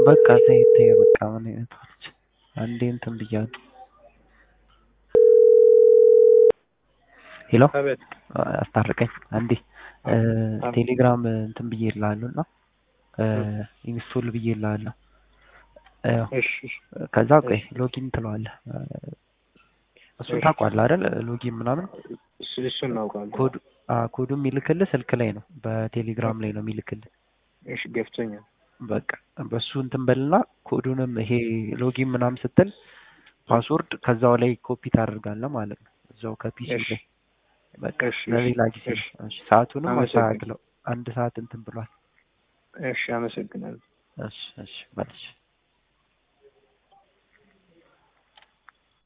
በቃ ተይ ተይ በቃ ምን አይነት ልጅ አንዴ እንትን ብያለሁ። ሄሎ አቤት አስታርቀኝ አንዴ እ ቴሌግራም እንትን ብዬ እልሃለሁ እና ኢንስቶል ብዬ እልሃለሁ። ያው እሺ እሺ ከዛ ቆይ ሎጊን ትለዋለህ። እሱን ታውቀዋለህ አይደል? ሎጊን ምናምን እሱ እሱን እናውቃለን። ኮድ አ ኮዱ የሚልክልህ ስልክ ላይ ነው፣ በቴሌግራም ላይ ነው የሚልክልህ። እሺ ገብቶኛል። በቃ በሱ እንትን በልና ኮዱንም ይሄ ሎጊን ምናምን ስትል ፓስወርድ ከዛው ላይ ኮፒ ታደርጋለህ ማለት ነው፣ እዛው ከፒሲ እሺ ላይ በቃ እሺ ለሌላ ጊዜ እሺ ነው። እሺ ሰዓቱንም አመሰግናለሁ። አስተካክለው፣ አንድ ሰዓት እንትን ብሏል። እሺ አመሰግናለሁ። እሺ እሺ በልሽ